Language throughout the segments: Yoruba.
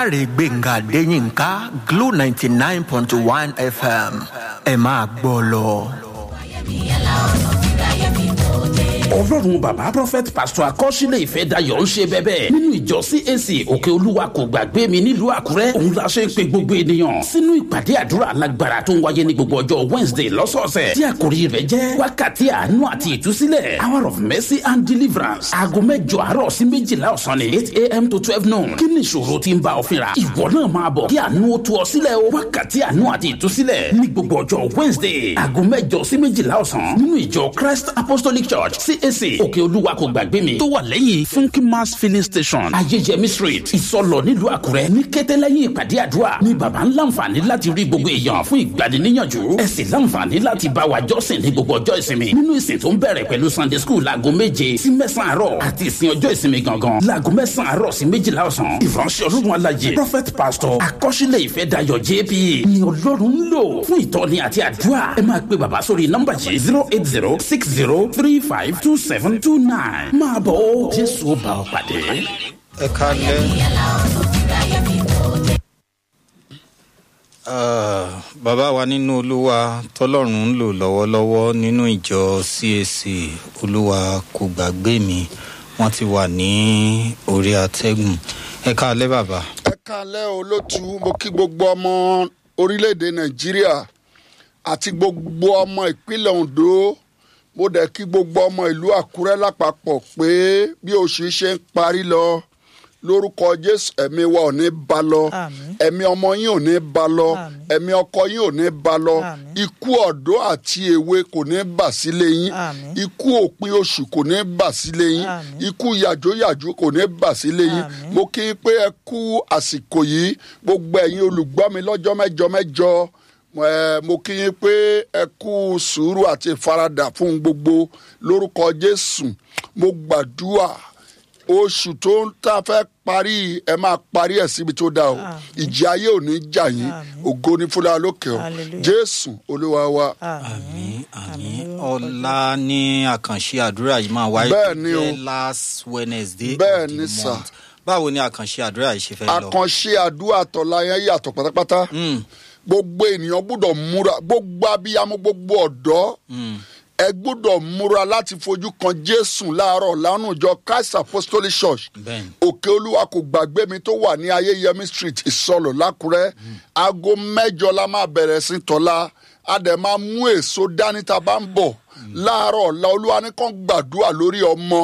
dáre gbẹ̀ngà adéyínká glo ninety nine point one fm ẹ máa gbọ́ lọ. ọlọ́run bàbá prophet pastor akọ́sílẹ̀ ìfẹ́ dayọ̀ ń ṣe bẹ́bẹ́ nínú ìjọ cac òkè olúwa kò gbàgbé mi nílùú àkúrẹ́ òun la ṣe ń pe gbogbo ènìyàn sínú ìpàdé àdúrà alágbára tó ń wáyé ní gbogbo ọjọ́ wednesday lọ́sọ̀ọ̀sẹ̀ tí àkòrí rẹ̀ jẹ́ wákàtí àánú àti ìtúsílẹ̀ hour of mercy and deliverance aago mẹ́jọ àárọ̀ sí méjìlá ọ̀sán ni eight a.m. to twelve noon kí ni ìṣòro tí ń bá ọ fínra ìwọ náà máa bọ̀ kí àánú ó tú ọ sílẹ̀ o wákàtí àánú àti ìtúsílẹ̀ ní gbogbo ọjọ́ wednesday aago mẹ́jọ sí méjìlá ọ̀sán nínú ìjọ christ apostolic church cac òkè olúwa kò gbàgbé mi tó wà lẹ́yìn funky mass filling station ayéyẹmí street ìsọlọ nílùú àkúrẹ́ ní kété lẹ́yìn ìpàdé àdúrà ní baba ń láǹfààní láti rí gbogbo èèyàn fún ìgbaniníyànjú ẹ sì láǹfààní láti bá wa jọ́sìn ní gbogbo ọjọ́ ìsinmi nínú ìsìn tó ń bẹ̀rẹ̀ pẹ̀lú sunday school láago méje sí mẹ́sàn-án àárọ̀ àti ìsìn ọjọ́ ìsinmi gangan láago mẹ́sàn-án àárọ̀ sí méjìlá ọ̀sán ìránṣẹ́ ọlọ́run alájẹ prophet pastor akọ́ṣílẹ̀ ìfẹ́ dayọ̀ jp ni ọlọ́run ń lò fún ìtọ́ni àti àdúrà ẹ máa pe bàbá sórí nọ́mbà yìí zero eight zero six zero three five two seven two nine máa bọ̀ ó jésù ó bá ọ pàdé. ẹ kalẹ bàbá wa nínú olúwa tọlọ́run ń lò lọ́wọ́lọ́wọ́ nínú ìjọ cac olúwa kò gbàgbé mi wọ́n ti wà ní orí atẹ́gùn ẹ kalẹ bàbá. ẹ kalẹ́ olótú mo kí gbogbo ọmọ orílẹ̀-èdè nàìjíríà àti gbogbo ọmọ ìpínlẹ̀ ondo mo dẹ̀ kí gbogbo ọmọ ìlú àkúrẹ́ lápapọ̀ pé bí oṣù ṣe ń parí lọ lórúkọ jésù ẹ̀mí wa ò ní ba lọ ẹ̀mí ọmọ yín ò ní ba lọ ẹ̀mí ọkọ yín ò ní ba lọ ikú ọ̀dọ́ àti èwe kò ní bà sílé yín ikú òpin oṣù kò ní bà sílé yín ikú yàjóyàjó kò ní bà sílé yín mo kí i pé ẹ kú àsìkò yìí gbogbo ẹ̀yin olùgbọ́ mi lọ́jọ́ mẹ́jọ mẹ́jọ mo kí yín pé ẹ kú sùúrù àti ìfaradà fún gbogbo lórúkọ jésù mo gbàdúrà oṣù tó ń tà fẹ́ parí ẹ máa parí ẹ̀ síbi tó dáa o ìjì ayé ò ní jà yín ògo ní fúnra lókè o jésù olúwa wa. àmì àmì ọ̀la ní àkànṣe àdúrà yìí máa wáyé Bẹ́ẹ̀ ni o. jẹ́ last wednesday Bẹ́ẹ̀ of the ni sà. month báwo ni àkànṣe àdúrà yìí ṣe fẹ́ lọ. àkànṣe àdúrà tọ̀la yẹn yàtọ̀ pátápátá gbogbo ènìyàn gbọ́dọ̀ múra gbogbo abiyamọ gbogbo ọ̀dọ́ ẹ gbọ́dọ̀ múra láti fojú kan jésù láàárọ̀ lánàá ìjọ christ apostolic church Bẹ́ẹ̀ni. òkè olúwa kò gbàgbé mi tó wà ní ayéyẹmí street ìsọlọ lákùrẹ́ aago mẹ́jọ la máa bẹ̀rẹ̀ sí tọ́lá a dẹ̀ máa mú èso dání tá a bá ń bọ̀ láàárọ̀ ọ̀la olúwa ní kàn gbàdúrà lórí ọmọ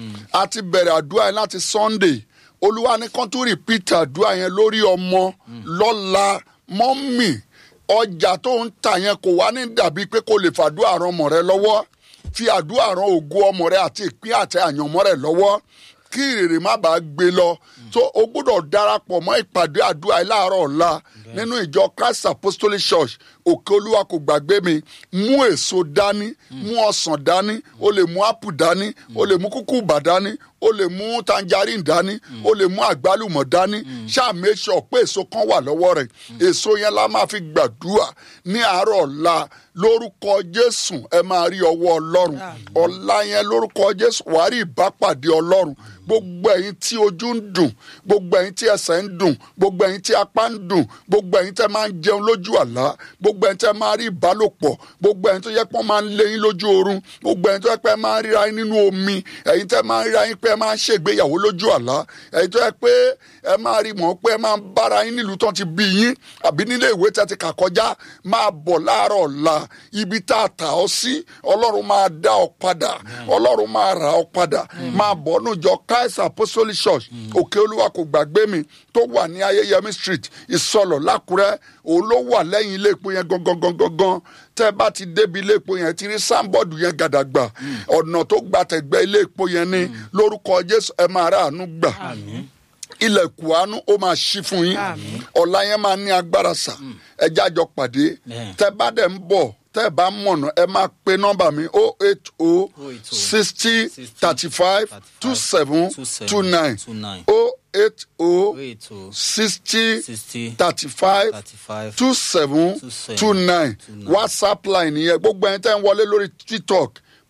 a ti bẹ̀rẹ̀ àdúrà yẹn láti sunday olúwa ní kàn tún repeat àdúrà yẹn lórí ọmọ lọ́la mọ́mì ọjà tó ń tà yẹn kò wá ní dàbí pé kò lè fàdúrà ran ọmọ rẹ lọ́wọ́ fi àdúrà ran ògo ọmọ rẹ àti ìpín àti àyànmọ́ rẹ lọ́wọ́ kí ìrèrè má bàa gbé lọ tó o gbọ́dọ̀ darapọ̀ mọ́ ìpàdé àdúrà yìí láàárọ̀ ọ̀la nínú ìjọ christ apostolic church òkè olúwa kò gbàgbé mi mú èso dání mú ọsàn dání o lè mú apple dání o lè mú kúkúbà dání o lè mú tangerine dání o lè mú àgbálùmọ̀ dání ṣáà make sure pé èso kan wà lọ́wọ́ rẹ̀ èso yẹn la máa fi gbàdúrà ní àárọ̀ ọ̀la lórúkọ jésù ẹ máa rí ọwọ́ ọlọ́run ọ̀la yẹn lórúkọ jésù wàá rí ìbápàdé ọlọ́run gbogbo ẹ̀yin tí ojú ń dùn gbogbo ẹ̀yin tí ẹsẹ̀ ń dùn gbogbo ẹ̀yin tí apá ń dùn gbogbo ẹ̀yin tẹ́ máa ń jẹun lójú àlá gbogbo ẹ̀yin tẹ́ máa rí ìbálòpọ̀ gbogbo ẹ̀yin tó yẹ pé wọ́n máa ń lé yín lójú oorun gbogbo ẹ̀yin tó yẹ pé ẹ máa ń ríra yín nínú omi ẹ̀yin tẹ́ máa ń ríra yín pé ẹ máa ń ṣègbéyàwó lójú àlá ẹ̀yin tó yẹ pé ẹ máa rí mọ̀ pé ẹ máa ń bára yín nílùú tán ti bí yín àbí nílé ìwé tẹ́ ti kà kọjá máa bọ̀ láàárọ̀ ọ̀la ibi tá a tà ọ́ sí ọlọ́run máa dá ọ padà ọlọ́run máa rà ọ padà máa bọ̀ nùjọ christ apostolic church òkè olúwa kò gbàgbé mi tó wà ní ayéyẹmí street ìsọlọ lákùrẹ́ òun ló wà lẹ́yìn ilé epo yẹn gangan gangan gangan tẹ́ bá ti débi ilé epo yẹn ti rí sáńbọ̀dù yẹn gàdàgbà ọ̀nà tó gbàtẹ̀gbẹ́ ilé epo yẹn ní lórúkọ jésù ẹ máa rà àánú gbà ilẹ̀kùn àánú ó máa ṣí fún yín ọ̀la yẹn máa ní agbára sà ẹ jájọ pàdé Bẹ́ẹ̀. tẹ́ bá dẹ̀ ń bọ̀ tẹ́ ẹ bá mọ̀nà ẹ máa pe nọ́mbà mi o eight o 080 sixty thirty five two seven two nine 29. o eight o Wait, oh, sixty 60, thirty five 35, two seven 27, two nine 29. whatsapp line yẹn gbogbo ẹni tẹ́ ń wọlé lórí tiktok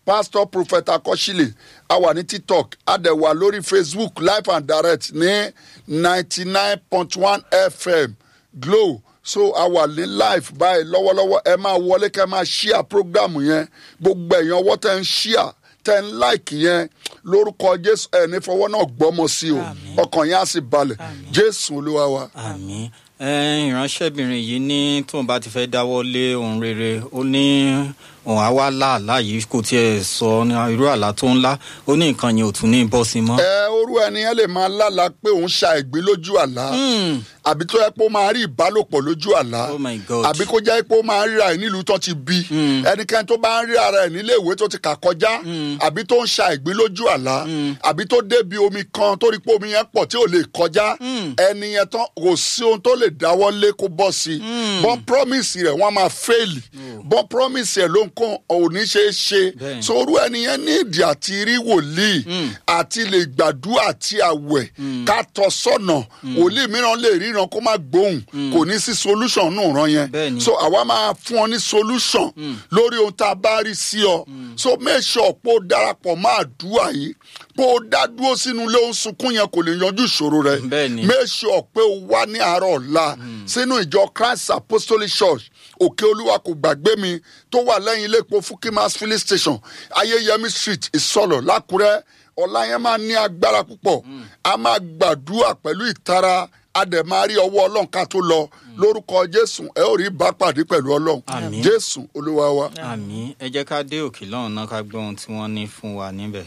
pastor prophet akọ́sílẹ̀ a wà ní tiktok a dẹ̀ wà lórí facebook live and direct ní ninety nine point one fm glow so a wà ní live báyìí lọ́wọ́lọ́wọ́ ẹ máa wọlé kẹ́ ẹ máa ṣíà program yẹn gbogbo ẹ̀yàn ọwọ́ tẹ́ ń ṣíà tẹ́ ń láìkì yẹn lórúkọ jésù ẹ̀ ní fọwọ́ náà gbọ́mọ sí o ọkàn yẹn á sì balẹ̀ jésù olúwa wa. àmì ìránṣẹ́bìnrin yìí ní tóun bá ti fẹ́ dáwọ́ lé ohun rere ó ní òun á wá láàlá yìí kò tiẹ̀ sọ ní irú àlá tó ń lá ó ní nǹkan yẹn ò tún ní bọ́ sí mọ́. ẹ orú ẹni yẹn lè máa lálàá pé òun ṣa ìgbín lójú àlá àbí tó yẹ pé ó máa rí ìbálòpọ̀ lójú àlá Oh my God. àbí kó jẹ́ pé ó máa ń ríra ẹ̀ nílùú tó ti bí ẹnikẹ́ni tó bá ń rí ara ẹ̀ nílé ìwé tó ti kà kọjá àbí tó ń ṣa ìgbín lójú àlá àbí tó débi omi kan tó rí pé omi yẹn pọ̀ tí ò lè kọjá ẹni yẹn tán kò sí ohun tó lè dáwọ́ lé kó bọ́ sí i bọ́n promise rẹ̀ wọ́n á máa fail bọ́n promise rẹ̀ ló ń kó òní ṣe é ṣe Bẹ́ẹ̀ni. sorú ẹni yẹn ní ìdí àti rí wòlíì àti lè gbàdúrà àti àwẹ̀ ká tọ́ sọ́nà wòlíì mìíràn lè ríran kó má gbóhùn kò ní sí solution nù ràn yẹn Bẹ́ẹ̀ni. so àwa máa fún ọ ní solution lórí ohun tá a bá rí sí ọ so make sure pé ó darapọ̀ mọ́ àdúrà yìí pé ó dá dúró sínú ilé ó ń sunkún yẹn kò lè yanjú ìṣòro rẹ Bẹ́ẹ̀ni. make sure pé ó wá ní àárọ̀ ọ̀la sínú ìjọ christ apostolic church òkè olúwa kò gbàgbé mi tó wà lẹ́yìn ilé epo fukimas filling station ayéyẹmí street ìsọlọ̀ lákùrẹ́ ọ̀la yẹn máa ní agbára púpọ̀ a máa gbàdúrà pẹ̀lú ìtara a dẹ̀ máa rí ọwọ́ ọlọ́run ká tó lọ lórúkọ jésù ẹ ó rí bá pàdé pẹ̀lú ọlọ́run Àmín. jésù olúwa wa. àmì ẹ jẹ́ ká dé òkè lọ́hùn náà ká gbọ́ ohun tí wọ́n ní fún wa níbẹ̀.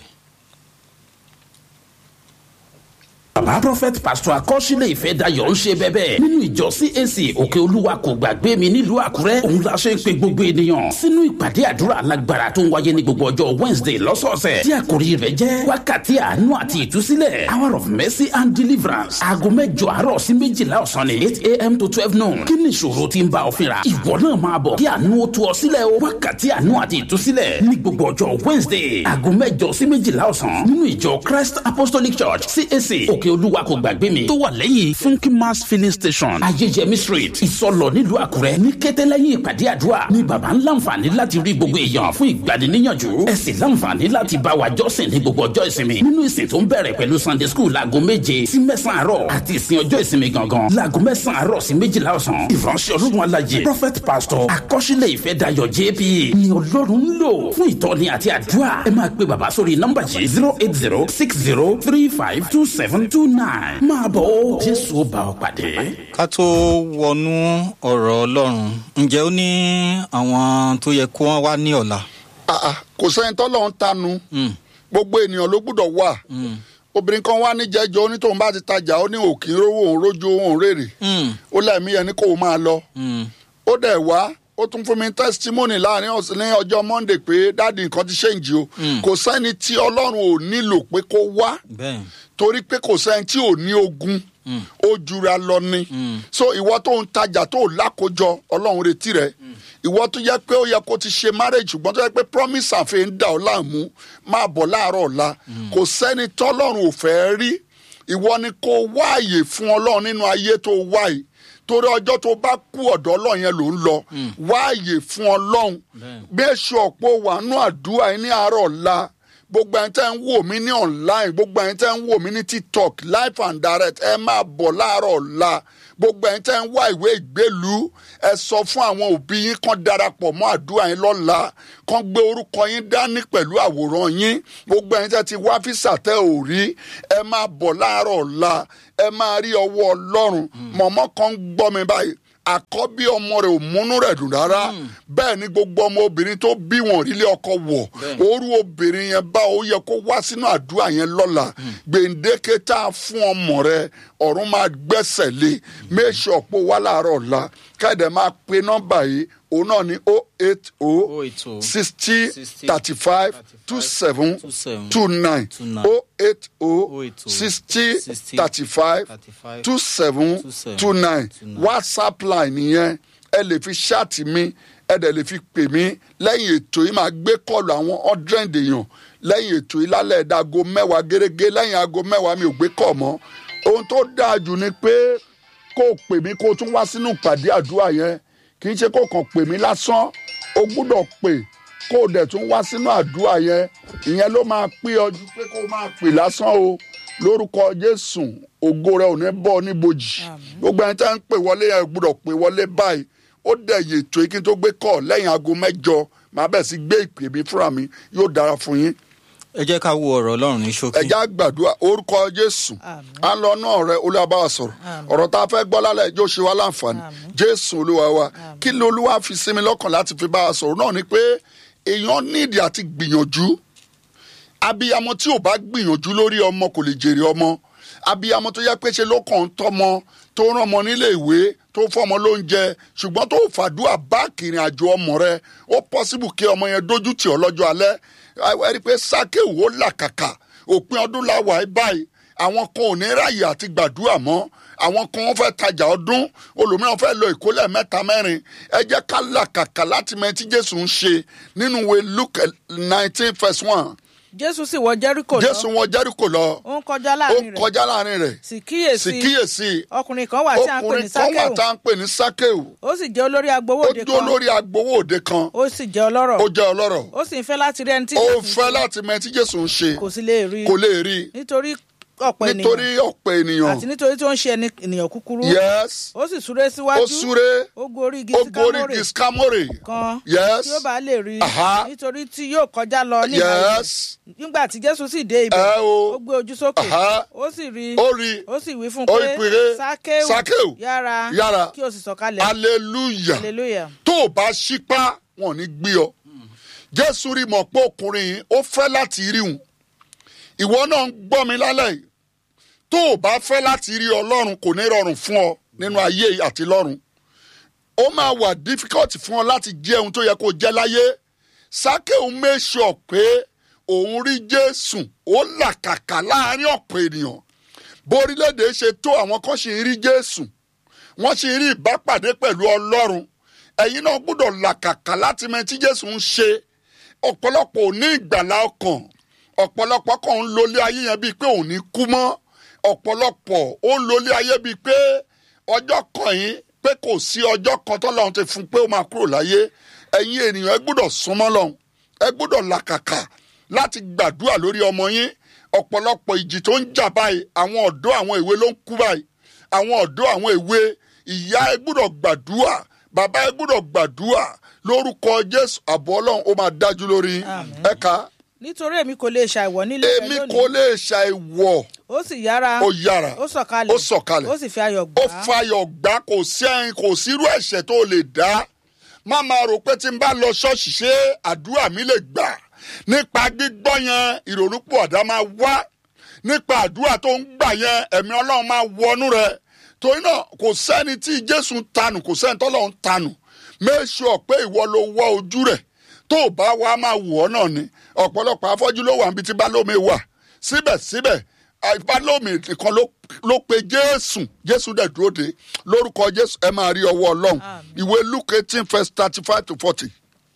bàbá prophet pastor akọ́sílẹ̀ ìfẹ́ dayọ̀ ń ṣe bẹ́bẹ́ nínú ìjọ cac òkè olúwa kò gbàgbé mi nílùú àkúrẹ́ òun la ṣe ń pe gbogbo ènìyàn sínú ìpàdé àdúrà alágbára tó ń wáyé ní gbogbo ọjọ́ wednesday lọ́sọ̀ọ̀sẹ̀ tí àkòrí rẹ̀ jẹ́ wákàtí àánú àti ìtúsílẹ̀ hour of mercy and deliverance aago mẹ́jọ àárọ̀ sí méjìlá ọ̀sán ní eight am to twelve noon kí ni ìṣòro tí ń bá ọ fínra ìwọ náà máa bọ̀ kí àánú ó tú ọ sílẹ̀ o wákàtí àánú àti ìtúsílẹ̀ ní gbogbo ọjọ́ wednesday aago mẹ́jọ sí méjìlá ọ̀sán nínú ìjọ christ apostolic church cac òkè olúwa kò gbàgbé mi tó wà lẹ́yìn funky mass filling station ayéyẹmí street ìsọlọ nílùú àkúrẹ́ ní kété lẹ́yìn ìpàdé àdúrà ní baba ń láǹfààní láti rí gbogbo èèyàn fún ìgbaniníyànjú ẹ sì láǹfààní láti bá wa jọ́sìn ní gbogbo ọjọ́ ìsinmi nínú ìsìn tó ń bẹ̀rẹ̀ pẹ̀lú sunday school láago méje sí mẹ́sàn-án àárọ̀ àti ìsìn ọjọ́ ìsinmi gangan láago mẹ́sàn-án àárọ̀ sí méjìlá ọ̀sán ìránṣẹ́ ọlọ́run alájẹ prophet pastor akọ́ṣílẹ̀ ìfẹ́ dayọ̀ jp ni ọlọ́run ń lò fún ìtọ́ni àti àdúrà ẹ máa pe bàbá sórí nọ́mbà yìí zero eight zero six zero three five two seven two nine máa bọ̀ ó jésù ó bá ọ pàdé. ká tó wọnú ọ̀rọ̀ ọlọ́run ǹjẹ́ ó ní àwọn tó yẹ kó wọ́n wá ní ọ̀la. Ah, ah, kò sẹ́ni tọ́lọ́run tanu gbogbo ènìyàn ló gbúdọ̀ wà obìnrin kan wá níjẹ́jọ́ ó ní tóun bá ti tajà ó ní òkè rówó òun rójú òun rèrè ó lẹ́mí yẹn ní kó o máa lọ ó dẹ̀ wá ó tún fún mi testimony láàrin ọ̀sẹ̀ ní ọjọ́ monday pé dáàdi nǹkan ti ṣèǹjì o kò sẹ́ni tí ọlọ́run ò nílò pé kó wá bẹ́ẹ̀ torí pé kò sẹ́ni tí ò ní ogun ó jura lọ ni so ìwọ tó ń tajà tó lákòjọ ọlọ́run retí rẹ ìwọ tó yẹ pé ó yẹ kó ti ṣe marriage ṣùgbọ́n tó yẹ pé promise àfẹ́ ń dà ọ́ láàmú máa bọ̀ láàárọ̀ ọ̀la kò sẹ́ni tọ́lọ́run ò fẹ́ rí ìwọ ni kó wá àyè fún ọlọ́run nínú ayé tó wá yìí torí ọjọ́ tó bá kú ọ̀dọ̀ ọlọ́run yẹn ló ń lọ wá àyè fún ọlọ́run bí èso ọ̀pọ̀ wà nú àdúrà yín ní àárọ̀ ọ̀la gbogbo ẹni tẹ́ ń wò mí ní online gbogbo ẹni tẹ́ ń wò mí ní tiktok live and direct ẹ máa bọ̀ láàárọ̀ ọ̀la gbogbo ẹni tẹ́ ń wá ìwé ìgbélú ẹ sọ fún àwọn òbí yín kan darapọ̀ mọ́ àdúrà yín lọ́la kan gbé orúkọ yín dání pẹ̀lú àwòrán yín gbogbo ẹni tẹ́ ti wá físà tẹ́ ò rí ẹ máa bọ̀ láàárọ̀ ọ̀la ẹ máa rí ọwọ́ ọlọ́run mọ̀mọ́ kan ń gbọ́ mi báyìí àkọ́bí ọmọ rẹ̀ ò múnú rẹ̀ dùn rárá bẹ́ẹ̀ ni gbogbo ọmọ obìnrin tó bí wọn rílé ọkọ wọ̀ orú obìnrin yẹn bá ó yẹ kó wá sínú àdúrà yẹn lọ́la gbèǹdéke tá a fún ọmọ rẹ ọ̀run máa gbẹ́sẹ̀ lé méṣe ọ̀pọ̀ wà láàárọ̀ ọ̀la káyọ̀dẹ̀ máa pe nọ́mbà yìí òun náà ní o eight o sixty thirty five two seven two nine o eight o sixty thirty five two seven two nine whatsapp line nìyẹn ẹ lè fi ṣáàtì mi ẹ dẹ̀ lè fi pè mí lẹ́yìn ètò yìí máa gbé kọ́ọ̀lù àwọn hundred èèyàn lẹ́yìn ètò yìí lálẹ́ ẹ̀dáago mẹ́wàá gẹ́gẹ́ lẹ́yìn aago mẹ́wàá mi ò gbé kọ̀ mọ́ ohun tó dáa jù ni pé kó o pè mí kó o tún wá sínú ìpàdé àdúrà yẹn kì í ṣe kó kàn pè mí lásán o gbúdọ̀ pè kó o dẹ̀ tún wá sínú àdúrà yẹn ìyẹn ló máa pé ọdún pé kó o máa pè lásán o lórúkọ jésù ògo rẹ ò ní bọ́ níbojì gbogbo ẹni tá ń pè wọlé yẹn gbúdọ̀ pè wọlé báyìí ó dẹ̀ yè tó kí n tó gbé kọ́ lẹ́yìn aago mẹ́jọ màá bẹ̀ sí gbé ìpè mi fúnra mi yóò dára fún yín ẹ jẹ́ ká wo ọ̀rọ̀ ọlọ́run ní ṣókí. ẹja gbàdúrà orúkọ jésù à ń lọ náà rẹ olúwàbáwà sọ̀rọ̀ ọ̀rọ̀ tá a fẹ́ gbọ́ lálẹ́ ẹjọ́ ṣe wá láǹfààní jésù olúwa wa kí ló olúwa fi sí mi lọ́kàn láti fi bá a sọ̀rọ̀ náà ni pé èèyàn nídìí àti gbìyànjú abiyamọ tí ò bá gbìyànjú lórí ọmọ kò lè jèrè ọmọ abiyamọ tó yẹ pé ṣe ló kàn ń tọmọ tó rán ọmọ nílé ìwé tó fọmọ lóúnjẹ ṣùgbọ́n tó fàdúrà bá kìrìn àjò ọmọ rẹ ó pọ́sibù kí ọmọ yẹn dójú tì ọ́ lọ́jọ́ alẹ́ ẹ rí i pé sákéwò làkàkà òpin ọdún la wà báyìí àwọn kan ò ní ráàyè àti gbàdúrà mọ́ àwọn kan wọ́n fẹ́ tajà ọdún olùmíràn fẹ́ lọ ìkólẹ̀ mẹ́ta mẹ́rin ẹ jẹ́ ká làkàkà láti mẹ tí jésù ń ṣe nínú ìwé luke nineteen verse one jésù sì wọ jẹ́ríkò lọ jésù wọn jẹ́ríkò lọ ó ń kọjá ó láàrin rẹ̀ kọjá láàrin rẹ̀ sì kíyèsí sì kíyèsí ọkùnrin kan wà tí à ń pè ní ọkùnrin kan wà sákèwù tá à ń pè ní sákéwù ó sì jẹ́ olórí agbowó ó òde dúró kan lórí agbowó òde kan ó sì jẹ́ ọlọ́rọ̀ ó jẹ́ ọlọ́rọ̀ ó sì ń fẹ́ láti rí ẹni tí ó Jésù ń fẹ́ ṣe, láti mẹ tí jésù ń ṣe kò sì lè rí kò lè rí nítorí ọ̀pọ̀ nítorí ènìyàn ọ̀pọ̀ ènìyàn àti nítorí tó ń ṣe ẹni- ènìyàn kúkúrú yes ó sì súré síwájú ó súré ó gorí igi ó gorí síkámórè discamore kan yes tí ó bá lè rí Aha. nítorí tí yóò kọjá lọ ní ìhà yes ibẹ̀. nígbà tí jésù sì dé ibẹ̀ ẹ o ó gbé ojú sókè Aha. ó sì rí ó rí ó sì wí fún ó un rí pé pé sákéwù Sákéù, yára yára. kí o sì sọ̀kalẹ̀ hallelujah hallelujah tó o bá ṣípá wọn ò ní gbé ọ jésù rí mọ̀ pé ọkùnrin yìí ó fẹ́ láti rí òun ìwọ náà ń gbọ́ mi lálẹ́ yìí tó o bá fẹ́ láti rí ọlọ́run kò ní rọrùn fún ọ nínú ayé yìí àti lọ́run ó máa wà difficult fún ọ láti jẹ́ ohun tó yẹ kó jẹ́ láyé sákéù make sure pé òun rí jésù ó làkàkà láàrin ọ̀pọ̀ ènìyàn borílẹ̀-èdè ṣe tó àwọn kan ṣì ń rí jésù wọ́n ṣì ń rí ìbápàdé pẹ̀lú ọlọ́run ẹ̀yin náà gbọ́dọ̀ làkàkà láti mẹ tí jésù ń ṣe ọ̀pọ̀lọpọ̀ ò ní ìgbàlá ọkàn ọ̀pọ̀lọpọ̀ kan ń lólé ayé yẹn bíi pé òun ní kú mọ́ ọ̀pọ̀lọpọ̀ ó ń lólé ayé bíi pé ọjọ́ kan yìí pé kò sí ọjọ́ kan tọ́lọ́run ti fún pé ó máa kúrò láyé ẹ̀yin ènìyàn ẹ gbọ́dọ̀ súnmọ́ lọ́hùn ẹ gbọ́dọ̀ làkàkà láti gbàdúrà lórí ọmọ yín ọ̀pọ̀lọpọ̀ ìjì tó ń jà báyìí àwọn ọ̀dọ́ àwọn èwe ló ń kú báyìí àwọn ọ̀dọ́ àwọn èwe ìyá ẹ gbọ́dọ̀ gbàdúrà bàbá ẹ gbọ́dọ̀ gbàdúrà lórúkọ jésù àbọ̀ ọlọ́run ó máa dájú lórí Àmín. ẹ̀ka nítorí èmi kò lè ṣàìwọ̀ nílé rẹ èmi lónìí kò lè ṣàìwọ̀ ó sì yára ó yára ó sọ̀kalẹ̀ ó sọ̀kalẹ̀ ó sì fi ayọ̀ gbà ó á fayọ̀ gbá kò sí ẹyin kò sírú ẹ̀ṣẹ̀ tó lè dá má máa rò pé tí n bá lọ ṣọ́ọ̀ṣì ṣé àdúrà mi lè gbà nípa gbígbọ́ yẹn ìrònúpọ̀ ọ̀dá máa wá nípa àdúrà tó ń gbà yẹn ẹ̀mí ọlọ́run máa wọnú rẹ̀ torí náà kò sẹ́ni tí jésù ń tanù kò sẹ́ni tọ́lọ́run ń tanù make sure pé ìwọ ló wọ ojú rẹ̀ tó o bá wá máa wọ̀ ọ́ náà ni ọ̀pọ̀lọpọ̀ afọ́jú ló wà níbi tí balómi wà síbẹ̀síbẹ̀ balómi nìkan ló ló pe jésù jésù dẹ̀ dúró de lórúkọ jésù ẹ máa rí ọwọ́ ọlọ́run Àmín. ìwé luke eighteen verse thirty five to forty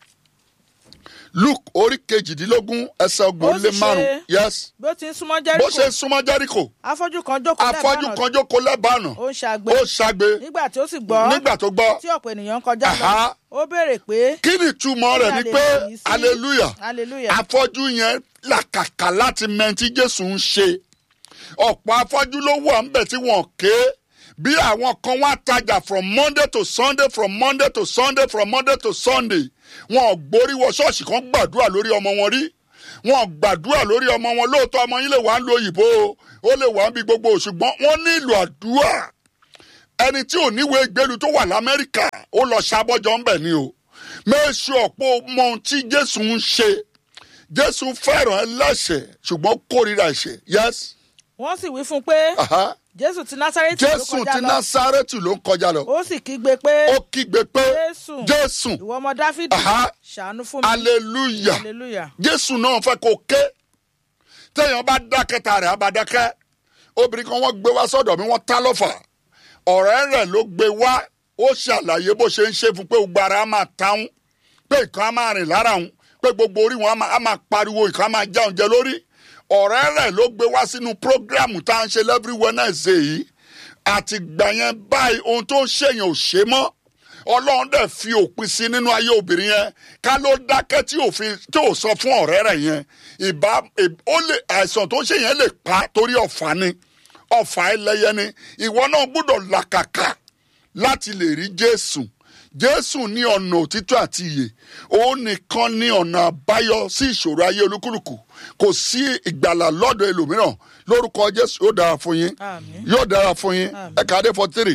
luke orí kejìdínlógún ẹsẹ̀ ọgbọ̀n Ó lé sì márùn ṣe- yes bí ó ti ń súnmọ́ bó ṣe jẹ́ríkò súnmọ́ jẹ́ríkò afọ́jú kan jókòó afọ́jú lẹ́bàá kan jókòó lẹ́bàánà ó ń ṣàgbé ó ṣàgbé nígbà tí ó sì gbọ́ nígbà tó gbọ́ tí ọ̀pọ̀ ènìyàn ń kọjá lọ Aha. ó béèrè pé kí ni ìtumọ̀ rẹ̀ ni pé Hallelujah sí- hallelujah hallelujah afọ́jú yẹn làkàkà láti mẹ́ntí jésù ń ṣe ọ̀pọ̀ afọ́jú ló wà ńbẹ̀ tí wọ́n ké bí àwọn kan wá tajà from monday to sunday from monday to sunday from monday to sunday wọn ò gborí wọ ṣọ́ọ̀ṣì kan gbàdúrà lórí ọmọ wọn rí wọn ò gbàdúrà lórí ọmọ wọn lóòótọ́ ọmọ yín lè wà ń lo òyìnbó o, ó lè wà ń bí gbogbo ṣùgbọ́n wọ́n nílò àdúrà ẹni tí ò níwèé ìgbélu tó wà lamẹ́ríkà ó lọ ṣàbọ̀jọ́ ńbẹ̀ ni o méṣù ọ̀pọ̀ mọ ohun tí jésù ń ṣe jésù fẹ́ràn ẹlẹ́ṣẹ̀ ṣùgbọ́n kórìíra ẹ̀ṣẹ̀ yes wọ́n sì wí fún un pé aha. jésù ti násárẹ́tì ló jésù kọjá ti lọ násárẹ́tù ló ń kọjá lọ ó sì kígbe pé ó kígbe pé Jésù. jésù ìwọ ọmọ dáfídì Aha. ṣàánú fún mi hallelujah hallelujah jésù náà fẹ́ kó ké téèyàn bá dákẹ́ ta rẹ̀ á bá dákẹ́ obìnrin kan wọ́n gbé wá sọ́dọ̀ mi wọ́n tá lọ́fà ọ̀rẹ́ rẹ̀ ló gbé wá ó ṣàlàyé bó ṣe ń ṣe fún pé gbogbo ara á máa táwọn pé nǹkan á máa rìn lára òun pé gbogbo orí wọn á máa- á máa pariwo nǹkan á máa já oúnjẹ lórí ọ̀rẹ́ rẹ̀ ló gbé wá sínú prógráàmù tá à ń ṣe every Wednesday yìí àti gbà yẹn báyìí ohun tó ń ṣèyàn ò ṣe mọ́ ọlọ́run dẹ̀ fi òpin sí nínú ayé obìnrin yẹn ká ló dákẹ́ tí òfin tí ò sọ fún ọ̀rẹ́ rẹ̀ yẹn ìbá ó lè àìsàn tó ń ṣe yẹn lè pa torí ọ̀fà ni ọ̀fà ẹlẹ́yẹ ni ìwọ náà gbọ́dọ̀ làkàkà láti lè rí jésù jésù ní ọ̀nà òtítọ́ àti ìyè òun nìkan ní ọ̀nà àbáyọ sí ìṣòro ayé olúkúlùkù kò sí ìgbàlà lọ́dọ̀ ẹlòmíràn lórúkọ jésù yóò dára fún yín Àmín. yóò dára fún yín ẹ̀ka adé forty three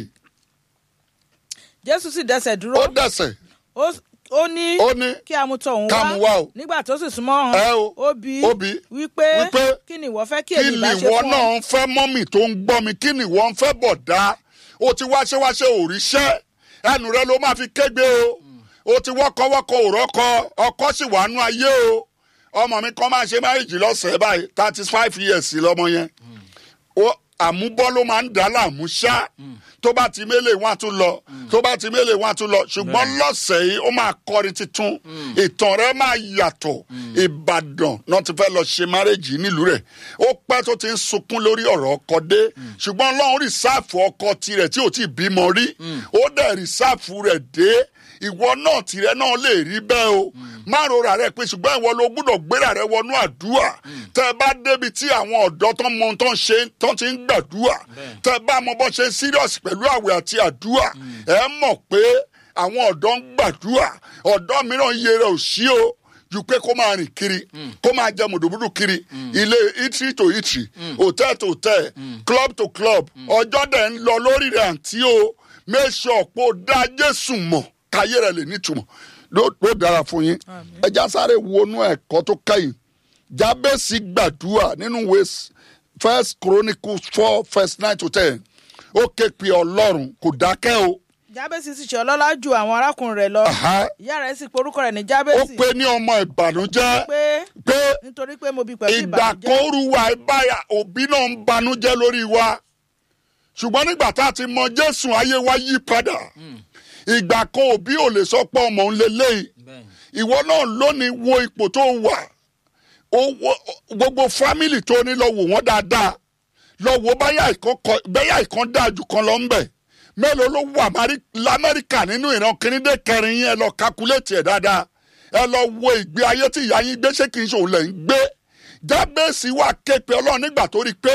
jésù sì dẹsẹ̀ dúró ó dẹ̀sẹ̀ ó ó ní ó ní kí a mú tọ̀ òun ká mú wá o. nígbà tó sì súnmọ́ Ẹ hàn o. ó bí Ó bi. wípé Wípé. kí ni ìwọ fẹ́ kí kí èmi ni bá ṣe ìwọ fún ọ náà ń fẹ́ mọ́mì tó ń gbọ́ mi kí ni ìwọ ń fẹ́ bọ̀ dá o ti wáṣẹ́wáṣẹ́ òrìṣẹ́ ẹnu rẹ ló máa fi kégbe o o ti wọ́kọ́wọ́kọ́ òrọ́kọ ọkọ sì wà nú ayé o ọmọ mi kan máa ṣe máyèjì lọ́sẹ̀ẹ́ báyìí thirty five years lọ́mọ yẹn ó àmúbọ́ ló máa ń dà á láàmú ṣá tó bá ti mélé wọn á tún lọ tó bá ti mélé wọn á tún lọ ṣùgbọ́n lọ́sẹ̀ yìí ó máa kọrin tuntun ìtàn rẹ máa yàtọ̀ ìbàdàn náà ti fẹ́ lọ ṣe márẹ́jì nílùú rẹ̀ ó pẹ́ tó ti ń sunkún lórí ọ̀rọ̀ ọkọ dé ṣùgbọ́n ọlọ́run rìsáàfù ọkọ tirẹ̀ tí ò tí ì bímọ rí ó dẹ̀ rìsáàfù rẹ̀ dé ìwọ náà tìrẹ náà lè rí bẹ́ẹ̀ o má rora rẹ pé ṣùgbọ́n ìwọ ló gbúdọ̀ gbéra rẹ wọnú àdúrà tẹ ẹ bá débi tí àwọn ọ̀dọ́ tó ń mọ ohun tó ń ṣe tó ti ń gbàdúrà tẹ ẹ bá mọ bó ṣe ń serious pẹ̀lú àwẹ̀ àti àdúrà ẹ mọ̀ pé àwọn ọ̀dọ́ ń gbàdúrà ọ̀dọ́ mìíràn iye rẹ̀ ò sí o ju pé kó máa rìn kiri kó máa jẹ mùdùmùdù kiri ilé itri to itri hotel to hotel club to club ọjọ́ dẹ̀ ń lọ lórí rẹ̀ àǹtí o make sure pé o dá Jésù mọ̀ káyé rẹ̀ lè nítumọ̀ ló ló dára fún yín ẹja sáré wọnú ẹ̀kọ́ tó kẹ́yìn jábẹ́sì gbàdúrà nínú ìwé first chronicles four verse nine to ten ó ké pe ọlọ́run kò dákẹ́ o jábẹ́sì sì ṣe ọlọ́lá ju àwọn arákùnrin rẹ̀ lọ Aha. ìyá rẹ̀ sì porúkọ rẹ̀ ní ó jábẹ́sì pe ní ọmọ ìbànújẹ́ pé pé nítorí pé mo bí pẹ̀lú ìgbà ìbànújẹ́ kan rúwa ìbáyà òbí náà ń banújẹ́ lórí wa ṣùgbọ́n nígbà tá a ti mọ jésù ayé wa yí padà ìgbà kan òbí ò lè sọ pé ọmọ òun lélẹ́yìí ìwọ náà lónìí wo ipò tó wà ó wo- gbogbo fámìlì tó ní lọ wò wọ́n dáadáa lọ wo báyà ìkan kọ- báyà ìkan dáa jù kan lọ ń bẹ̀ mélòó ló wà Mari- lamẹ́ríkà nínú ìran kìnìdé kẹrin yẹn ẹ lọ kakuléètì ẹ̀ dáadáa ẹ lọ wo ìgbé ayé tí ìyá yín gbé ṣé kì í ṣòun lẹ̀ ń gbé jábẹ́sì wà képe ọlọ́run nígbà tó rí i pé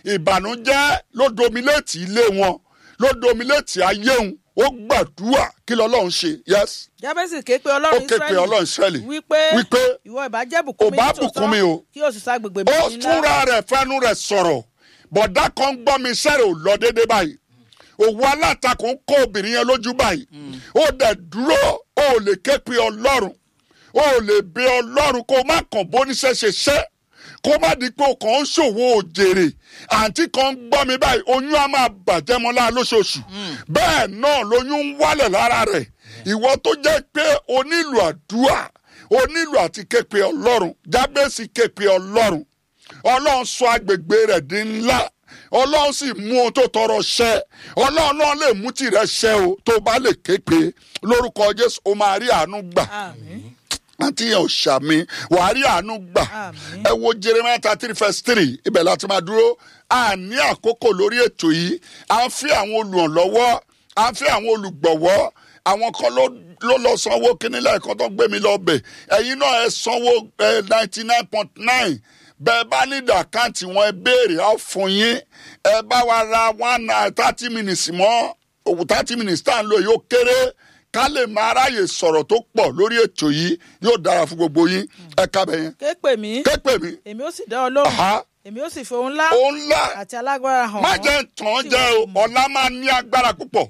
ìbànújẹ́ ló dominéètì ilé wọn ló dominéètì ayé òun ó gbàdúrà kí lọ́lọ́run ṣe yes jábẹ́sì ké pe ó ọlọ́run ké pe ọlọ́run Ísírẹ́lì wípé wípé ìwọ ìbá jẹ́ bùkún ò mi bá nítòótọ́, bùkún mi o. kí o sì sa gbègbè mi ó ńlá. fúnra rẹ̀ fẹ́nu rẹ̀ sọ̀rọ̀ bọ̀dá kan gbọ́ mi sẹ́rẹ̀ ò lọ déédé báyìí òwò alátakò ń kó obìnrin yẹn lójú báyìí ó dẹ̀ dúró ó lè ké pe ọlọ́run ó lè bẹ ọlọ́run kó má kàn bóníṣẹ́ ṣe ṣẹ́ kó má di pé o kàn ń ṣòwò òjèrè àǹtí kan ń gbọ́ mi báyìí oyún á máa bàjẹ́ mọ́ lára lóṣooṣù bẹ́ẹ̀ náà lóyún ń wálẹ̀ lára rẹ̀ ìwọ tó jẹ́ pé o nílò àdúrà o nílò àti ké pe ọlọ́run jábẹ́sì ké pe ọlọ́run ọlọ́run sọ agbègbè rẹ̀ di ńlá ọlọ́run sì mú ohun tó tọrọ ṣẹ ọlọ́run náà lè mú tirẹ̀ ṣẹ o tó bá lè ké pe lórúkọ jésù o máa rí àánú gbà àmín àti yẹn ò ṣàmì wàá rí àánú gbà Àmín. ẹ wo jeremiah thirty three verse three ibẹ̀ láti máa dúró a ní àkókò lórí ètò yìí à ń fi àwọn olùrànlọ́wọ́ à ń fi àwọn olùgbọ̀wọ́ àwọn kan ló ló lọ sanwó kíní lẹ́ẹ̀kan tó ń gbé mi lọ bẹ̀ ẹ̀yin náà ẹ sanwó ninety nine point nine bẹ́ẹ̀ bá nílò àkáǹtì wọn ẹ béèrè á fún yín ẹ bá wa ra one naira thirty minutes mọ́ òwò thirty minutes tá à ń lò yóò kéré ká lè máa ráyè sọ̀rọ̀ tó pọ̀ lórí ètò yìí yóò dára fún gbogbo yín ẹ kábẹ̀ yẹn ké pè mí képe mi èmi ó sì dá ọ lóhùn Aha. èmi ó sì fi ohun ńlá òun ńlá àti alágbára hàn má ọ́ jẹ́ tàn tí jẹ́ ìwọ o kò mọ̀. ọ̀la máa ní agbára púpọ̀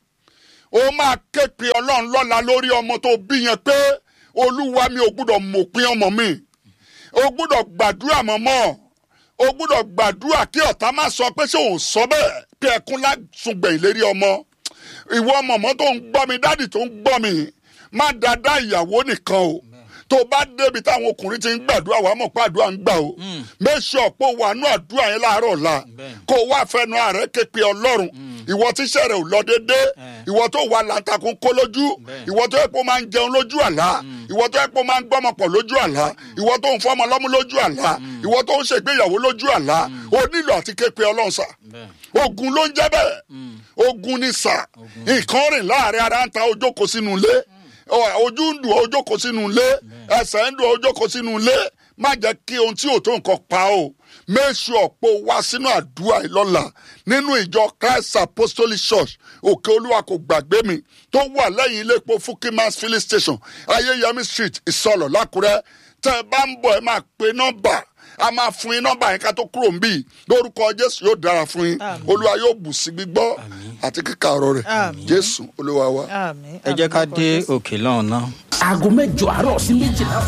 ó máa ké pe ọlọ́run lọ́la lórí ọmọ tó bí yẹn pé olúwa mi ò gbúdọ̀ mọ̀pin ọmọ mi o gbúdọ̀ gbàdúrà mọ́mọ́ o gbúdọ̀ gbàdúrà kí ọ̀tá má sọ pé ṣé òun sọ bẹ́ẹ̀ pé ẹkún lásùngbẹ̀yìn lérí ọmọ ìwọ mọ̀mọ́ tó ń gbọ́ mi dádì tó ń gbọ́ mi má dáadáa ìyàwó nìkan o tó bá débi táwọn ọkùnrin ti ń gbàdúrà wàá mọ̀ pé àdúrà ń gbà o méṣe ọ̀pọ̀ wà nú àdúrà yẹn láàárọ̀ ọ̀la kó o wá fẹnu ààrẹ ké pe ọlọ́run ìwọ tíṣẹ́ rẹ̀ ò lọ déédé ìwọ tó wà láǹtakùn kó lójú ìwọ tó yẹ kó máa ń jẹun lójú àlá ìwọ tó yẹ pé ó máa ń gbọ́mọ pọ̀ lójú àlá ìwọ tó ń fọmọ lọ́mú lójú àlá ìwọ tó ń ṣègbéyàwó lójú àlá o nílò àti képe ọlọ́run sà ogun ló ń jẹ́ bẹ́ẹ̀ ogun ni sà nǹkan rìn láàrin ara ń ta ojókòó sínú ilé Ọ- ojú ń dùn ojókòó sínú ilé ẹsẹ̀ ń dùn ojókòó sínú ilé má jẹ́ kí ohun tí ò tó nǹkan pa o make sure pé o wá sínú àdúrà ìlọ́la nínú ìjọ christ apostolic church òkè olúwa kò gbàgbé mi tó wà lẹ́yìn ilé epo fukimas filling station ayéyẹmí street ìsọlọ̀ lákùrẹ́ tẹ́ ẹ bá ń bọ̀ ẹ máa pe nọ́mbà a máa fún yín nọ́mbà yẹn ká tó kúrò ń bì lórúkọ jésù yóò dára fún yín olúwa yóò bù sí gbígbọ́ àti kíkà ọ̀rọ̀ rẹ̀ Àmín. jésù olúwa wa. àmín. ẹ jẹ́ ká dé òkè lọ́hùn náà. aago mẹ́jọ àárọ̀ sí méjìlá.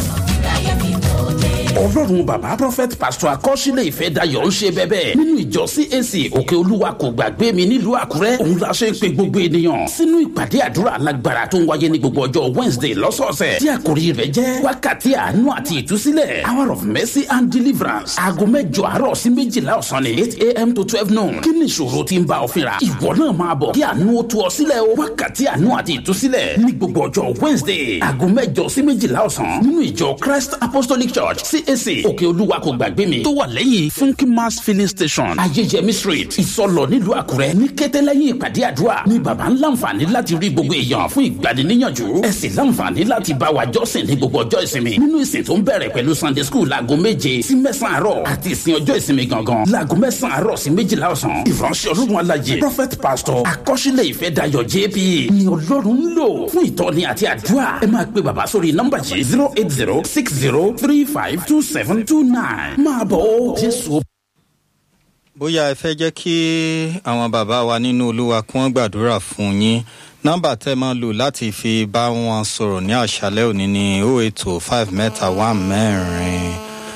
ọlọ́run bàbá prophet pastor akọ́sílẹ̀ ìfẹ́ dayọ̀ ń ṣe bẹ́bẹ́ nínú ìjọ cac òkè olúwa kò gbàgbé mi nílùú àkúrẹ́ òun la ṣe ń pe gbogbo ènìyàn sínú ìpàdé àdúrà alágbára tó ń wáyé ní gbogbo ọjọ́ wednesday lọ́sọ̀ọ̀sẹ̀ tí àkòrí rẹ̀ jẹ́ wákàtí àánú àti ìtúsílẹ̀ hour of mercy and deliverance aago mẹ́jọ àárọ̀ sí méjìlá ọ̀sán ní eight a.m. to twelve noon kí ni ìṣòro tí ń bá ọ fínra ìwọ náà máa bọ̀ kí àánú ó tú ọ sílẹ̀ o wákàtí àánú àti ìtúsílẹ̀ ní gbogbo ọjọ́ wednesday aago mẹ́jọ sí méjìlá ọ̀sán nínú ìjọ christ apostolic church cac òkè olúwa kò gbàgbé mi tó wà lẹ́yìn funky mass filling station ayéjẹmí street ìsọlọ nílùú àkúrẹ́ ní kété lẹ́yìn ìpàdé àdúrà ní baba ń láǹfààní láti rí gbogbo èèyàn fún ìgbaniníyànjú ẹ sì láǹfààní láti bá wa jọ́sìn ní gbogbo ọjọ́ ìsinmi nínú ìsìn tó ń bẹ̀rẹ̀ pẹ̀lú sunday school láago méje sí mẹ́sàn-án àárọ̀ àti ìsìn ọjọ́ ìsinmi gangan láago mẹ́sàn-án àárọ̀ sí méjìlá ọ̀sán ìránṣẹ́ ọlọ́run alájẹ prophet pastor akọ́ṣílẹ̀ ìfẹ́ dayọ̀ jp ni ọlọ́run ń lò fún ìtọ́ni àti àdúrà ẹ máa pe bàbá sórí nọ́mbà yìí zero eight zero six zero three five two seven two nine máa bọ̀ ó jésù bóyá ẹ fẹ́ jẹ́ kí àwọn bàbá wa nínú olúwa kí wọ́n gbàdúrà fún yín nọ́mbà tẹ́ máa lò láti fi bá wọn sọ̀rọ̀ ní àṣálẹ́ òní ní o ètò five mẹ́ta one mẹ́rin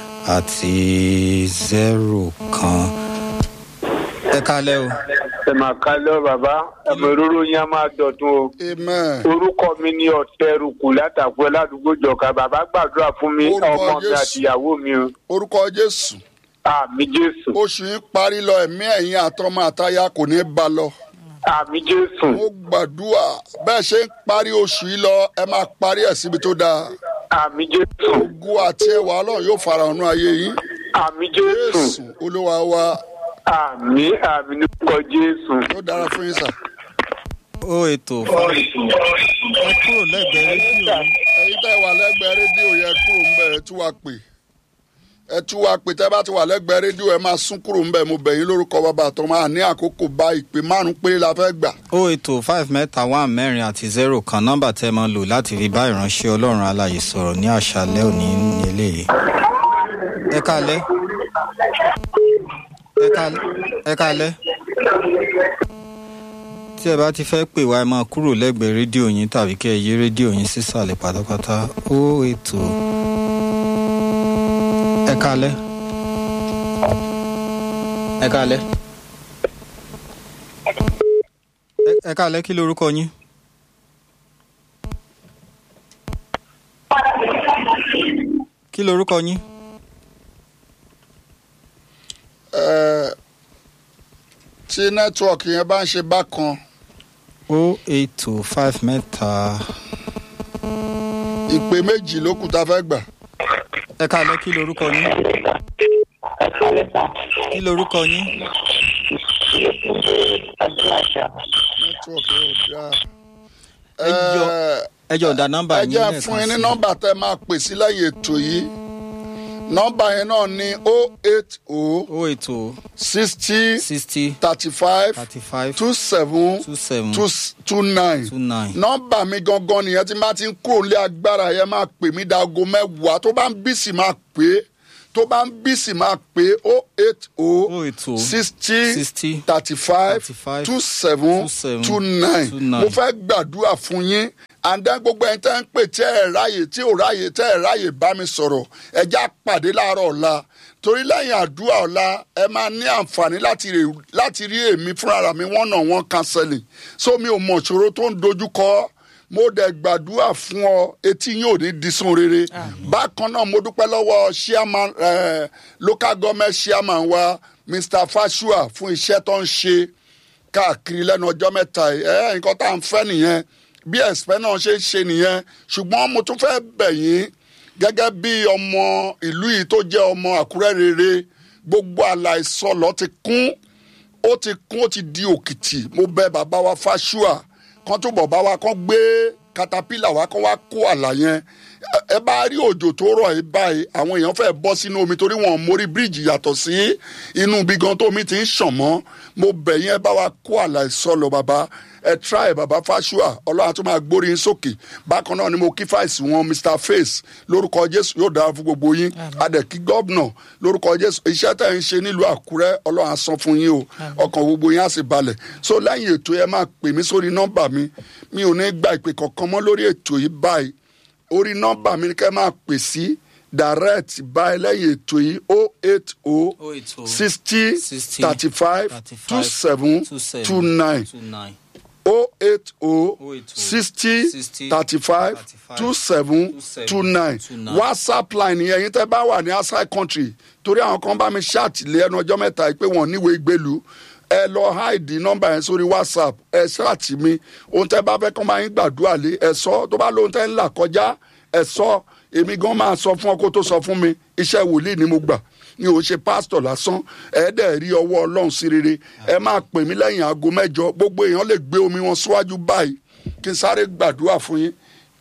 àti zero kan. ẹ kálẹ́ o. ẹ máa ká lọ bàbá ẹmọ ìróró yín á máa dọ̀tun o amen. orúkọ mi ní ọ̀tẹ̀rùkù látàkùn ládùúgbò jọ̀ka bàbá gbàdúrà fún mi Orúkọ ọmọ mi Jésù. àtìyàwó mi o orúkọ jésù àmì jésù oṣù yìí parí lọ ẹ̀mí ẹ̀yìn àtọmọ àtayá kò ní bá lọ. àmì jésù mo gbàdúrà bẹ́ẹ̀ ṣe ń parí oṣù yìí lọ ẹ máa parí ẹ̀ síbi tó dáa. àmì jésù ogun àti ẹwà ọlọ́run yóò fara hàn ní ayé yín. àmì jésù jésù olúwa wa àmì àmì nípa jésù. yóò dára fún yín sà. o ètò five ẹ kúrò lẹ́gbẹ̀ẹ́ rédíò yín. ẹ̀yin tẹ́ wà lẹ́gbẹ̀ẹ́ rédíò yẹn kúrò ń bẹ̀ ẹ tú wa pè ẹ tú wa pè tẹ́ bá ti wà lẹ́gbẹ̀ẹ́ rédíò ẹ máa sún kúrò ń bẹ̀ mo bẹ̀ yín lórúkọ bàbá àtọ́ máa ní àkókò bá ìpè márùn péré la fẹ́ gbà. o ètò five mẹ́ta one mẹ́rin àti zero kan nọ́mbà tẹ́ máa lò láti fi bá ìránṣẹ́ ọlọ́run alàyè sọ̀rọ̀ ní àṣálẹ́ òní ní eléyìí. ẹ kálẹ́. ẹ kálẹ́. ẹ kálẹ́. tí ẹ bá ti fẹ́ pè wá ẹ máa kúrò lẹ́gbẹ̀ẹ́ rédíò yín tàbí kẹ́ ẹ yí rédíò yín sísàlẹ̀ pátápátá ó ètò. ẹ kálẹ́. ẹ kálẹ́. Ẹ- ẹ kálẹ́ kí lorúkọ yín. kí lorúkọ yín. Ẹ, tí nẹ́tíwọ̀kì yẹn bá ń ṣe bákan o eight two five mẹ́ta. ìpè méjì ló kù tá a fẹ́ gbà. ẹ kálẹ́ kí lorúkọ yín. kí lorúkọ yín. nẹ́tíwọ̀kì yẹn ò dáa. Ẹ jọ- Ẹ, ẹ jọ ọ̀dà nọ́mbà ẹ yín jẹ́ lẹ́ẹ̀kan fún yín ní sí. nọ́mbà tẹ́ máa pè sí lẹ́yìn ètò yìí nọ́mbà yẹn náà ní o eight o o eight two sixty sixty thirty five thirty five two seven two seven two two nine two nine. nọ́mbà mi gangan nìyẹn tí n bá ti ń kúrò nílé agbára yẹn máa pè mí dago mẹ́wàá tó bá ń bí sì máa pè é tó bá ń bí sì máa pè é o eight o o eight two sixty sixty thirty five 35, two seven 27, two nine 29. mo fẹ́ gbàdúrà fún yín àǹdá gbogbo ẹni tẹ́ ń pè tẹ́ ẹ̀ ráyè tí ò ráyè tẹ́ ẹ̀ ráyè bá mi sọ̀rọ̀ ẹja pàdé láàárọ̀ ọ̀la torí lẹ́yìn àdúrà ọ̀la ẹ máa ní àǹfààní láti rè- láti rí èmi fúnra mi wọ́n náà wọ́n counseling so mi ò mọ̀ ìṣòro tó ń dojú kọ mo dẹ̀ gbàdúrà fún ọ etí yín ò ní di sun rere bákan náà mo dúpẹ́ lọ́wọ́ chairman eh, local government chairman wa mr fashua fún iṣẹ́ tó ń ṣe káàkiri lẹ́nu ọjọ́ mẹ́ta yìí ẹ nǹkan tá à ń fẹ́ nìyẹn bí ẹ̀sìpẹ́ náà ṣe ń ṣe nìyẹn ṣùgbọ́n mo tún fẹ́ bẹ̀ yín gẹ́gẹ́ bí ọmọ ìlú yìí tó jẹ́ ọmọ àkúrẹ́ rere gbogbo àlàìsọlọ ti kún ó ti kún ó ti di òkìtì mo bẹ bàbá wa fáṣúà kan tó bọ̀ bá wa kan gbé katapila wa kan wá kó àlà yẹn Ẹ- ẹ bá rí òjò tó rọ̀ yìí báyìí àwọn èèyàn fẹ́ bọ́ sínú omi torí wọn ò mórí bíríìjì yàtọ̀ sí inú ibi gan tó omi ti ń ṣàn mọ́ mo bẹ̀ yín ẹ bá wa kó àlà ìsọlọ bàbá ẹ try bàbá fáṣúà ọlọ́run tó máa gbórí yín sókè bákan náà ni mo kí fáìsì wọn mr face lórúkọ jésù yóò dára fún gbogbo yín adẹ̀kí gọ́vnọ̀ lórúkọ jésù iṣẹ́ tẹ̀ ń ṣe nílùú àkúrẹ́ ọlọ́run á san fún yín o ọkàn gbogbo yín á sì balẹ̀ so lẹ́yìn ètò yẹn máa pè mí sórí nọ́mbà mi mi ò ní gba ìpè kankan mọ́ lórí ètò yìí báyìí orí nọ́mbà mi ni kẹ́ máa pè sí direct báyìí lẹ́yìn ètò yìí o eight o 080 sixty 60 thirty five two seven two nine o eight o 080 sixty 60 thirty five two seven two nine 29. whatsapp line yẹn yín tẹ́ bá wà ní outside country torí àwọn kan bá mi ṣáàtìlẹ́ ẹnu ọjọ́ mẹ́ta yìí pé wọ́n níwèé gbèlú ẹ lọ háìdì nọ́mbà yẹn sórí whatsapp ẹ ṣáàtì mi ohun tẹ́ bá fẹ́ kọ́ máa ń gbàdúrà lé ẹ sọ tó bá lóhun tẹ́ ń là kọjá ẹ sọ èmi gan máa sọ fún ọ kó tó sọ fún mi iṣẹ́ wòlíì ni mo gbà ni ò ṣe pásítọ̀ lásán ẹ dẹ̀ rí ọwọ́ ọlọ́run sí rere ẹ máa pè mí lẹ́yìn aago mẹ́jọ gbogbo èèyàn lè gbé omi wọn síwájú báyìí kí n sáré gbàdúrà fún yín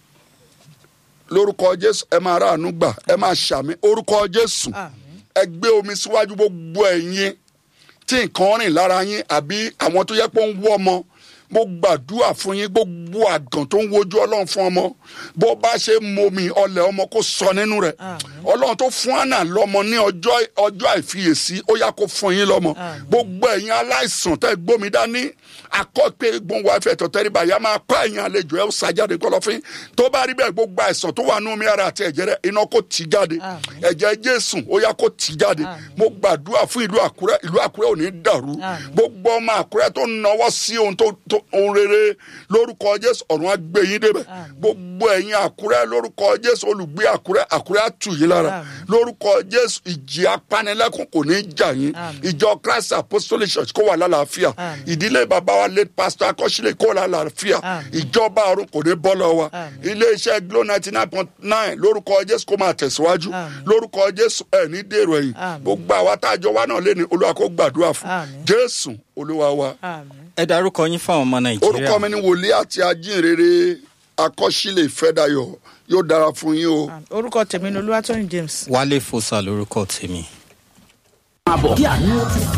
lórúkọ jésù ẹ máa ráàánú gbà ẹ máa ṣàmì orúkọ jésù ẹ gbé omi síwájú gbogbo ẹ̀yin tí nǹkan rìn lára yín àbí àwọn tó yẹ pé ó ń wọ́ ọmọ mo gbàdúrà fún yín gbogbo àgàn tó ń wojú ọlọ́run fún ọmọ bó bá ṣe momi ọlẹ̀ ọmọ kó sọ nínú rẹ̀ ọlọ́run tó fún àná lọ́mọ ní ọjọ́ ọjọ́ àìfiyèsí ó yá kó fún yín lọ́mọ gbogbo ẹ̀yin aláìsàn tẹ́ gbómi dání akọ́pẹ́ gbóhùn wa fẹ́ tọ́tẹ́rìbà yá máa kọ́ ẹ̀yin àlejò ẹ̀ ó sàjáde kọlọ́fín tó bá rí bẹ́ẹ̀ gbogbo àìsàn tó wà nínú omi ara àti ẹ̀jẹ̀ rẹ̀ iná kó tì jáde ẹ̀jẹ̀ jésù ó yá kó tì jáde mo gbàdúrà fún ìlú àkúrẹ́ ìlú àkúrẹ́ ò ní dàrú gbogbo ọmọ àkúrẹ́ tó náwó sí ohun tó tó ohun rere lórúkọ jésù ọ̀run á gbé yín débẹ̀ gbogbo ẹ̀yin àkúrẹ́ lórúkọ jésù olùgbé àkúrẹ́ àkúrẹ́ á tù yín lára lórúkọ jésù ìjì apanilẹ́kùn kò ní jà yín ìjọ christ apostolic church kó wà lálàáfíà ìdílé bàbá wa late pastor akọ́sílẹ̀ kó wà lálàáfíà ìjọba ọ̀run kò ní bọ́ lọ́wọ́ wa iléeṣẹ́ glo ninety nine point nine lórúkọ jésù kó máa tẹ̀síwájú lórúkọ jésù ẹ̀ ní dèrò ẹ̀yìn gbogbo àwa tá a jọ wá náà lé ní olúwa kó gbàdúrà fún jésù olúwa wa ẹ darúkọ yín fáwọn ọmọ nàìjíríà orúkọ mi ni wòlíì àti ajínrere akọ́sílẹ̀ ìfẹ́dayọ̀ yóò dára fún yín o. orúkọ tèmi ni olúwatóyìn james. wálé fosa lórúkọ tèmi. àbọ̀ kí àánú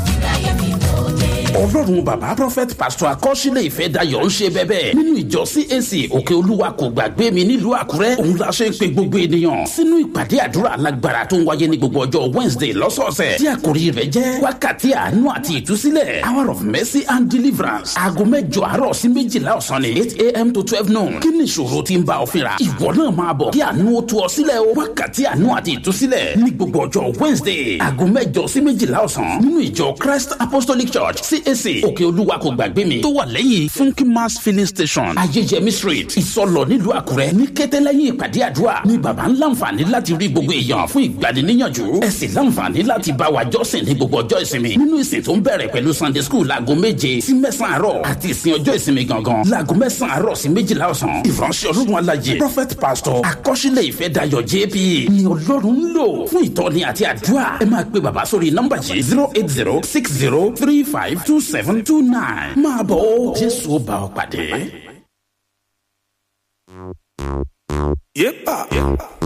ọlọ́run bàbá prophet pastor akọ́sílẹ̀ ìfẹ́ dayọ̀ ń ṣe bẹ́bẹ́ nínú ìjọ cac òkè olúwa kò gbàgbé mi nílùú àkúrẹ́ òun la ṣe ń pe gbogbo ènìyàn sínú ìpàdé àdúrà alágbára tó ń wáyé ní gbogbo ọjọ́ wednesday lọ́sọ̀ọ̀sẹ̀ tí àkòrí rẹ̀ jẹ́ wákàtí àánú àti ìtúsílẹ̀ hour of mercy and deliverance aago mẹ́jọ àárọ̀ sí méjìlá ọ̀sán ni eight a.m. to twelve noon kí ni ìṣòro tí ń bá ọ fínra ìwọ náà máa bọ̀ kí àánú ó tú ọ sílẹ̀ o wákàtí àánú àti ìtúsílẹ̀ ní gbogbo ọjọ́ wednesday aago mẹ́jọ sí méjìlá ọ̀sán nínú ìjọ christ apostolic church cac òkè olúwa kò gbàgbé mi tó wà lẹ́yìn funky mass filling station ayéjẹmí street ìsọlọ nílùú àkúrẹ́ ní kété lẹ́yìn ìpàdé àdúrà ní baba ń láǹfààní láti rí gbogbo èèyàn fún ìgbaniníyànjú ẹ sì láǹfààní láti bá wa jọ́sìn ní gbogbo ọjọ́ ìsinmi nínú ìsìn tó ń bẹ̀rẹ̀ pẹ̀lú sunday school láago méje sí mẹ́sàn-án àárọ̀ àti ìsìn ọjọ́ ìsinmi gangan láago mẹ́sàn-án àárọ̀ sí méjìlá ọ̀sán ìránṣẹ́ ọlọ́run alájẹ prophet pastor akọ́ṣílẹ̀ ìfẹ́ dayọ̀ jp ni ọlọ́run ń lò fún ìtọ́ni àti àdúrà ẹ máa pe bàbá sórí nọ́mbà yìí zero eight zero six zero three five two seven two nine máa bọ̀ ó jésù ó bá ọ pàdé. Yepa.